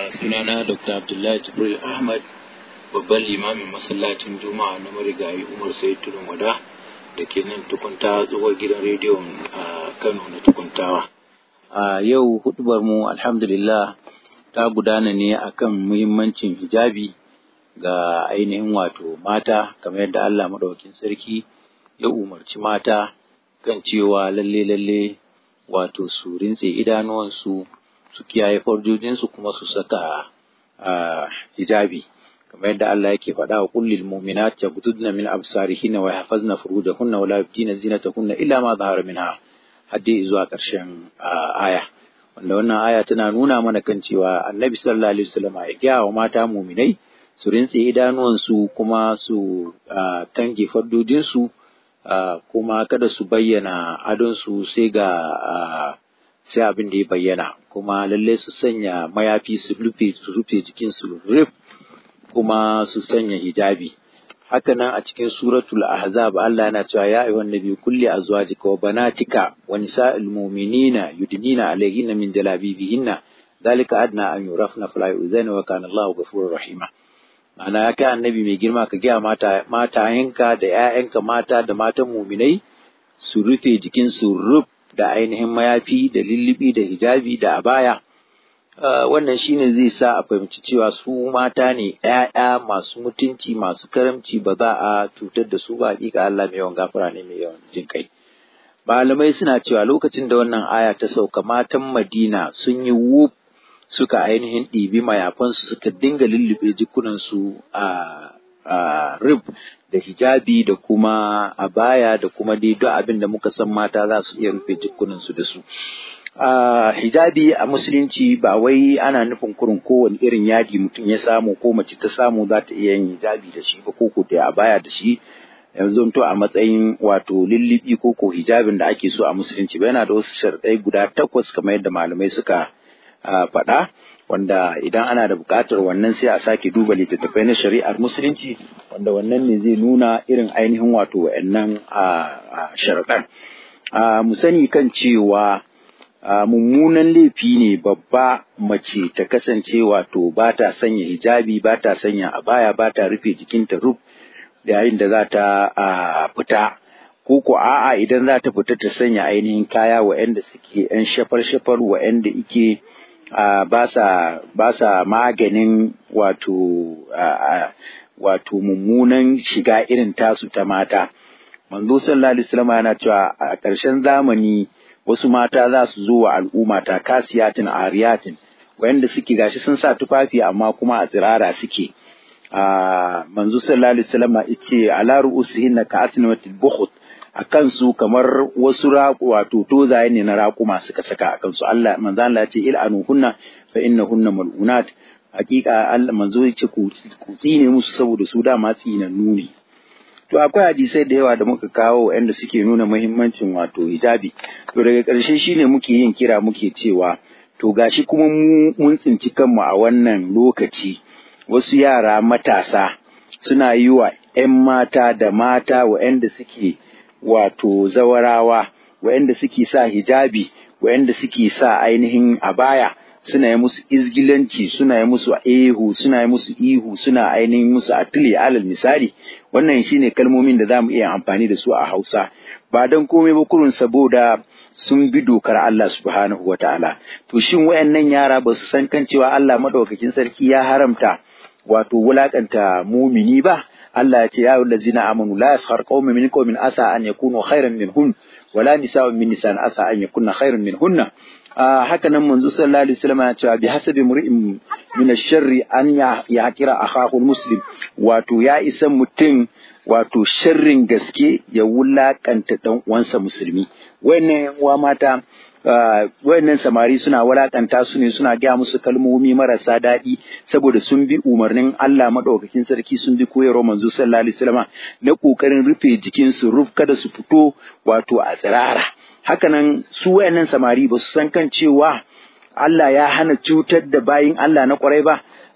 sunana Dr. Abdullahi Jibril Ahmad babban limamin masallacin Juma'a na marigayi Umar Said Tudun Wada da ke nan tukunta tsohon gidan rediyon a Kano na tukuntawa. A yau hudubar mu alhamdulillah ta gudana ne akan muhimmancin hijabi ga ainihin wato mata kamar yadda Allah maɗaukin sarki ya umarci mata kan cewa lalle lalle wato su rintse idanuwansu su kiyaye farjojinsu kuma su saka hijabi kamar yadda Allah yake faɗa wa kullil mu'minat yaghdudna min absarihinna wa yahfazna furujahunna wa la yubdina zinatahunna illa ma zahara minha haddi zuwa ƙarshen aya wanda wannan aya tana nuna mana kan cewa Annabi sallallahu alaihi wasallam ya gaya wa mata mu'minai su rintse idanuwansu kuma su kange fardojinsu kuma kada su bayyana adonsu sai ga sai abin da ya bayyana kuma lalle su sanya mayafi su rufe su rufe jikin su rif kuma su sanya hijabi haka nan a cikin suratul ahzab Allah yana cewa ya ayyuhan nabi kulli azwajika wa banatika wa nisa'il mu'minina yudnina alayhinna min jalabibihinna dalika adna an yurafna fala yu'zana wa kana Allahu ghafurur rahima ma'ana ya kai annabi mai girma ka gaya mata matayenka da 'ya'yanka mata da matan muminai su rufe jikin su ruf da ainihin mayafi da lullubi da hijabi da abaya wannan shine zai sa a fahimci cewa su mata ne ‘ya'ya masu mutunci masu karamci ba za a cutar da su ba hakika Allah mai yawan gafara ne mai yawan jin kai malamai suna cewa lokacin da wannan aya ta sauka matan Madina sun yi wuf suka ainihin ɗibi mayafansu suka dinga lullube jikunansu a rib da hijabi da kuma a baya da kuma dai duk abin da muka san mata za su iya rufe jikunansu da su. hijabi a musulunci ba wai ana nufin kurin kowane irin yadi mutum ya samu ko mace ta samu za ta iya yin hijabi da shi ba ko ko da a baya da shi yanzu to a matsayin wato lullubi ko ko hijabin da ake so a musulunci ba yana da wasu sharɗai guda takwas kamar yadda malamai suka faɗa wanda idan ana da buƙatar wannan sai a sake duba littattafai na shari'ar musulunci wanda wannan ne zai nuna irin ainihin wato wa'annan sharaɗan mu sani kan cewa mummunan laifi ne babba mace ta kasance wato ba ta sanya hijabi ba ta sanya abaya ba ta rufe jikinta rub yayin da za ta fita ko ko a'a idan za ta fita ta sanya ainihin kaya wa'anda suke 'yan shafar-shafar wa'anda ike Uh, ba sa maganin wato uh, wato mummunan shiga irin tasu ta mata manzo sallallahu alaihi wasallam yana cewa a ƙarshen zamani wasu mata za su zo wa al'umma ta kasiyatin ariyatin wayanda suke gashi sun sa tufafi amma kuma a tsirara suke uh, manzo sallallahu alaihi wasallam yace ala ru'usihinna ka'atnatil bukhut a kansu kamar wasu raƙu wato tozaye ne na raƙuma suka saka a kansu Allah manzo Allah ya ce il'anu hunna fa innahunna mal'unat hakika Allah manzo ya ce ku tsine musu saboda su dama tsinannu ne to akwai hadisai da yawa da muka kawo waɗanda suke nuna muhimmancin wato hijabi to daga ƙarshe shine muke yin kira muke cewa to gashi kuma mu mun tsinci kanmu a wannan lokaci wasu yara matasa suna yi wa 'yan mata da mata waɗanda suke wato zawarawa waɗanda suke sa hijabi waɗanda suke sa ainihin abaya suna yi musu izgilanci suna yi musu ehu suna yi musu ihu suna ainihin musu atile alal misali wannan shine kalmomin da zamu iya amfani da su a Hausa ba don komai ba kurun saboda sun bi dokar Allah subhanahu wataala to shin wayannan yara ba su san kan cewa Allah madaukakin sarki ya haramta wato wulakanta mumini ba Allah ya ce ya allazina amanu la yaskhar qaumin min qaumin asa an yakunu khairan minhun wala nisa'un min nisa'in asa an yakunna khairan minhunna haka nan manzo sallallahu alaihi wasallam ya ce bi hasabi mur'in min ash-sharri an ya kira akhahu muslim wato ya isa mutum wato sharrin gaske ya wulakanta dan uwansa musulmi wayannan uwa mata wayannan samari suna walakanta su ne suna gaya musu kalmomi marasa daɗi saboda sun bi umarnin Allah madaukakin sarki sun bi koyarwar manzo sallallahu alaihi wasallam na kokarin rufe jikin su ruf kada su fito wato a tsirara hakanan su wayannan samari ba su san kan cewa Allah ya hana cutar da bayin Allah na kwarai ba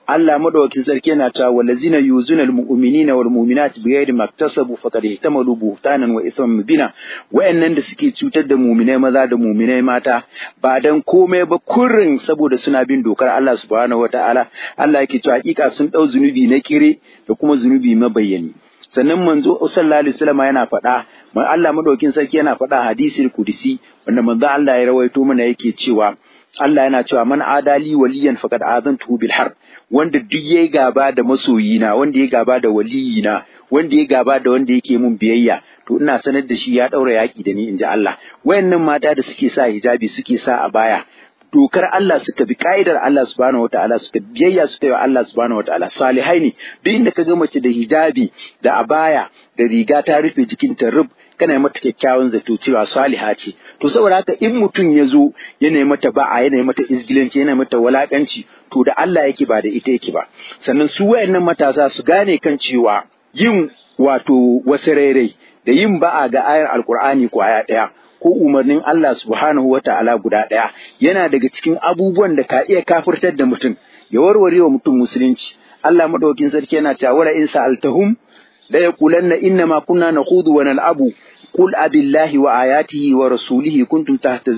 Allah madaukakin sarki yana cewa wallazina yuzuna almu'minina wal mu'minati bighairi maktasabu faqad ihtamalu buhtanan wa ithman mubina wayannan da suke cutar da mu'minai maza da mu'minai mata ba dan komai ba kurrin saboda suna bin dokar Allah subhanahu wataala Allah yake cewa hakika sun dau zunubi na kire da kuma zunubi mabayyani sannan manzo sallallahu alaihi wasallam yana faɗa Allah madaukakin sarki yana faɗa hadisul kudusi wanda manzo Allah ya rawaito mana yake cewa Allah yana cewa man adali waliyan faqad azantuhu bil harb wanda duk yayi gaba da masoyina wanda ya gaba da waliyina wanda ya gaba da wanda yake mun biyayya to ina sanar da shi ya daura yaki da ni inji Allah wayannan mata da suke sa hijabi suke sa a baya dokar Allah suka bi ka'idar Allah subhanahu wataala suka biyayya suka yi wa Allah subhanahu wataala salihai ne duk inda ka ga mace da hijabi da abaya da riga ta rufe jikinta rub kana mata kyakkyawan zato cewa saliha ce to saboda haka in mutum ya zo yana mata ba'a yana mata izgilanci yana mata walakanci to da Allah yake ba da ita yake ba sannan su wayannan matasa su gane kan cewa yin wato wasu rairai da yin ba'a ga ayar alkur'ani kwaya ɗaya ko umarnin Allah subhanahu wa ta'ala guda ɗaya yana daga cikin abubuwan da ka iya kafirtar da mutum ya warware wa mutum musulunci Allah madaukin sarki yana cewa wala in sa'altahum la yaqulanna inna ma kunna nakhudu wa nal'abu qul abillahi wa ayatihi wa rasulihi kuntum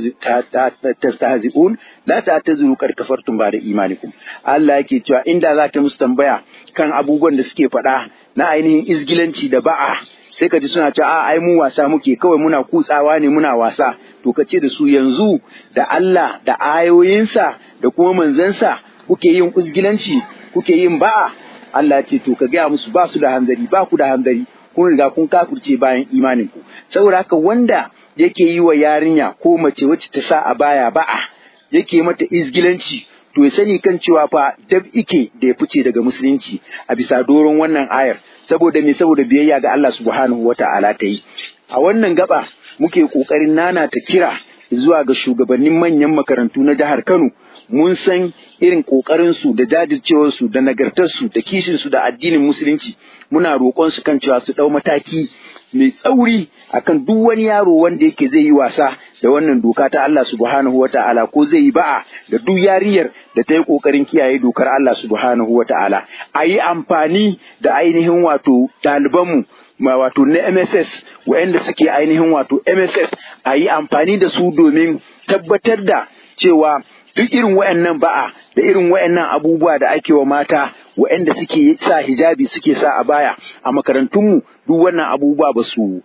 tastahzi'un la ta'tazuru qad kafartum ba'da imanikum Allah yake cewa inda zaka musu tambaya kan abubuwan da suke faɗa na ainihin izgilanci da ba'a sai ka ji suna cewa a ai mu wasa muke kawai muna kutsawa ne muna wasa to ka ce da su yanzu da Allah da ayoyinsa da kuma manzansa kuke yin uzgilanci kuke yin ba'a Allah ce to ka gaya musu ba su da hanzari ba ku da hanzari kun riga kun kafirce bayan imanin ku saboda haka wanda yake yi wa yarinya ko mace wacce ta sa a baya ba'a yake mata izgilanci to ya sani kan cewa fa dab ike da ya fice daga musulunci a bisa doron wannan ayar saboda me saboda biyayya ga Allah subhanahu wata'ala ta yi a wannan gaba muke kokarin nana ta kira zuwa ga shugabannin manyan makarantu na jihar Kano mun san irin kokarin su da jajircewar su da nagartar su da kishin su da addinin musulunci muna roƙon su kan cewa su dau mataki mai tsauri akan duk wani yaro wanda yake zai yi wasa da wannan doka ta Allah subhanahu wa ta'ala ko zai yi ba'a da duk yarinyar da ta yi ƙoƙarin kiyaye dokar Allah subhanahu wa ta'ala a yi amfani da ainihin wato ɗalibanmu ma wato na MSS waɗanda suke ainihin wato MSS a yi amfani da su domin tabbatar da cewa duk irin waɗannan ba'a da irin waɗannan abubuwa da ake wa mata waɗanda suke sa hijabi suke sa a baya a makarantunmu duk wannan abubuwa ba su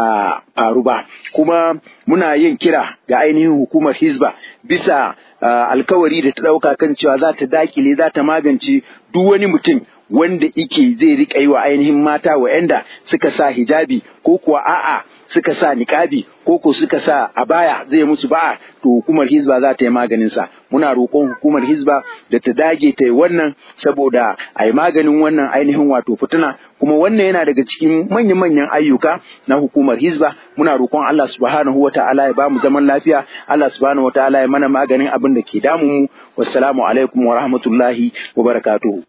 faru ba kuma muna yin kira ga ainihin hukumar hizba bisa alkawari da ta ɗauka kan cewa za ta dakile za ta magance duk wani mutum wanda ike zai riƙa yi wa ainihin mata wa'anda suka sa hijabi ko kuwa a'a suka sa niƙabi ko ko suka sa a baya zai musu ba'a to hukumar hizba za ta yi maganin sa muna roƙon hukumar hizba da ta dage ta yi wannan saboda a yi maganin wannan ainihin wato fituna kuma wannan yana daga cikin manyan manyan ayyuka na hukumar hizba muna roƙon Allah subhanahu wa ta'ala ya ba mu zaman lafiya Allah subhanahu wa ta'ala ya mana maganin abin da ke damu mu wassalamu alaikum wa rahmatullahi wa barakatuhu